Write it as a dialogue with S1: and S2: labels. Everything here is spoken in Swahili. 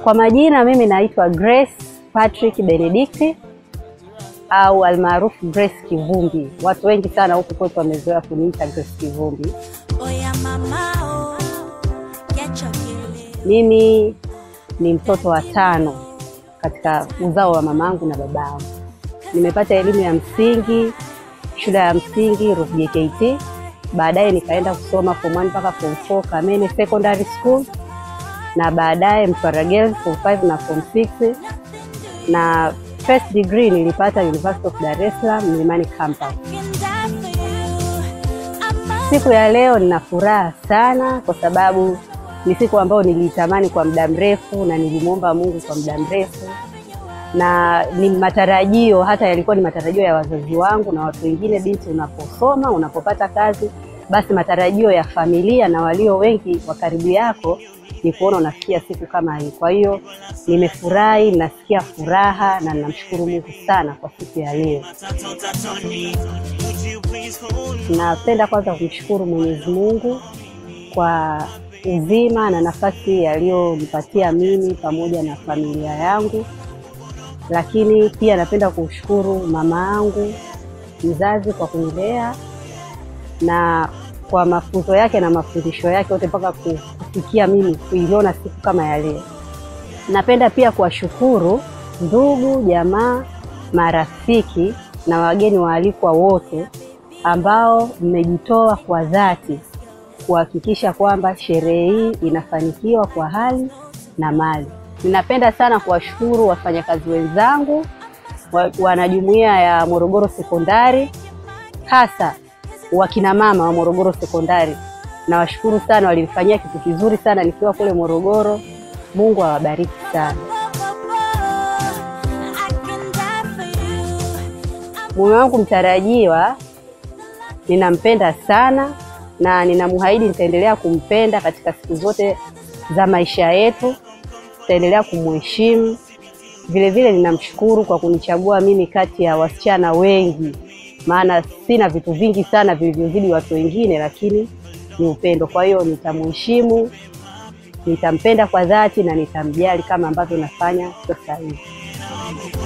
S1: Kwa majina mimi naitwa Grace Patrick Benedict au almaarufu Grace Kivumbi. Watu wengi sana huku kwetu wamezoea kuniita Grace Kivumbi.
S2: Oya mama oh, get your killing.
S1: Mimi ni mtoto wa tano katika uzao wa mamangu na babangu. Nimepata elimu ya msingi shule ya msingi Ruvu JKT, baadaye nikaenda kusoma form 1 mpaka form 4 Kamene Secondary School, na baadaye Mtwara Girls form 5 na form 6, na first degree nilipata University of Dar es Salaam Mlimani Campus.
S2: Can die for you. I'm
S1: Siku ya leo nina furaha sana kwa sababu ni siku ambayo niliitamani kwa muda mrefu na nilimwomba Mungu kwa muda mrefu, na ni matarajio, hata yalikuwa ni matarajio ya wazazi wangu na watu wengine. Binti, unaposoma unapopata kazi, basi matarajio ya familia na walio wengi wa karibu yako ni kuona unafikia siku kama hii. Kwa hiyo nimefurahi, nasikia furaha na ninamshukuru Mungu sana kwa siku ya leo. Napenda kwanza kumshukuru Mwenyezi Mungu kwa uzima na nafasi aliyonipatia mimi pamoja na familia yangu, lakini pia napenda kumshukuru mama yangu mzazi kwa kunilea na kwa mafunzo yake na mafundisho yake yote mpaka kufikia mimi kuiona siku kama ya leo. Napenda pia kuwashukuru ndugu, jamaa, marafiki na wageni waalikwa wote ambao mmejitoa kwa dhati kuhakikisha kwamba sherehe hii inafanikiwa kwa hali na mali. Ninapenda sana kuwashukuru wafanyakazi wenzangu wa- wanajumuiya ya Morogoro Sekondari, hasa wakina mama wa Morogoro Sekondari. Nawashukuru sana, walinifanyia kitu kizuri sana nikiwa kule Morogoro. Mungu awabariki sana.
S2: I can die for you.
S1: Mume wangu mtarajiwa ninampenda sana na ninamwahidi nitaendelea kumpenda katika siku zote za maisha yetu, nitaendelea kumheshimu. Vile vile ninamshukuru kwa kunichagua mimi kati ya wasichana wengi, maana sina vitu vingi sana vilivyozidi watu wengine, lakini ni upendo. Kwa hiyo nitamheshimu, nitampenda kwa dhati na nitamjali kama ambavyo nafanya sasa hivi.